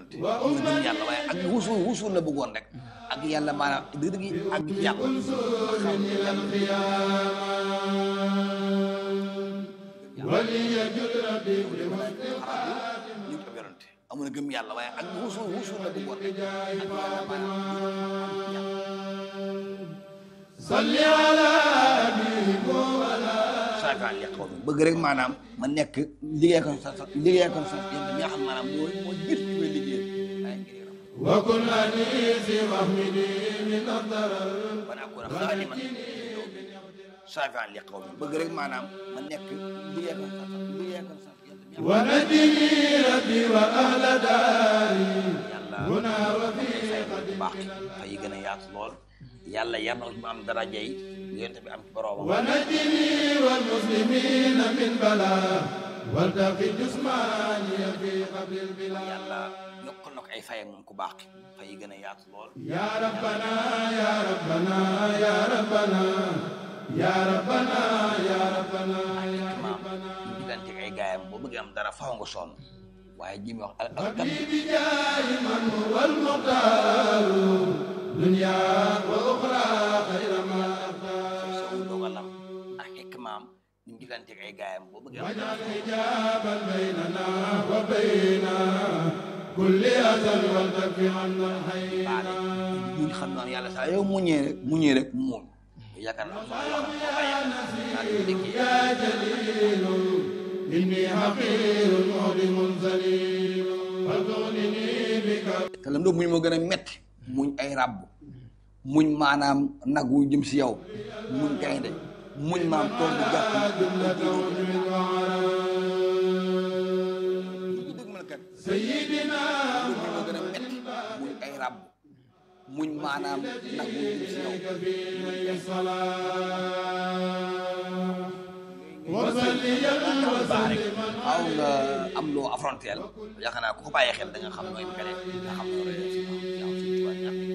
yonante amul gëm yàlla waaye ak wusul wusul la bëggoon rek ak yàlla maanaam dëgg dëgg ak yàlla xam ñu ko yonante amul gëm yàlla waaye ak wusul wusul la bëggoon rek ak yàlla maanaam salli ala saakaan li xaw bëgg rek maanaam ma nekk liggéey ko sa sa liggéey ko sa yéen mi nga xam maanaam moo moo jiit ci may liggéey waaye ngir yaram wa kun anisi mahmidi min addarar ba naa ko nag xaadiman saakaan li xaw bëgg rek maanaam ma nekk liggéey ko sa sa liggéey ko sa yéen mi wa najini rabbi wa ahla daari yàlla huna wa fi fay bu baax fay yi gën a yaatu lool yàlla yar na ko ci mu am daraja yi yonent bi am ci boroomam wa najini wal muslimina min bala waltaqi jismani fi qabril bila yàlla yokkal na ko ay fayam moom ku baax ki fay yi gën a yaatu lool ya rabbana ya rabbana ya rabbana ya rabbana ya rabbana ya maam ñu digganteeg ay gaayam boo bëggee am dara faaw nga sonn waaye ji mi wax al al rabbi bi jaahi man huwa al muxtaar dunya wa uxra xayra ma axtaar saw dogalam ak xikmaam ñu digganteeg ay gaayam boo bëggee am dara wajal hijaban baynana wa bayna kulli azal wal takfi anna baale hayna ñu xam naan yàlla saa yow muñee rek muñee rek mu muñ yaakaar naa am yoo xam ne boo bàyyee daal di déggee ya jalil inni haqirun muhdimun zalil fatughnini bika te lam doon muñ moo gën a metti muñ ay ràbb muñ maanaam nag wu jëm si yow muñ gaynde muñ maam tool bu gàtt جملة عجب وعرام dëgg mën kat سيدنا muñ moo gën a metti muñ ay ràbb muñ maanaam nag wu jëm si yow في نيل الصلاة وصليا وسلما waaw nga am loo affronté yaakaar naa ku ko bàyyee xel da nga xam nooy mbere nga xam nooy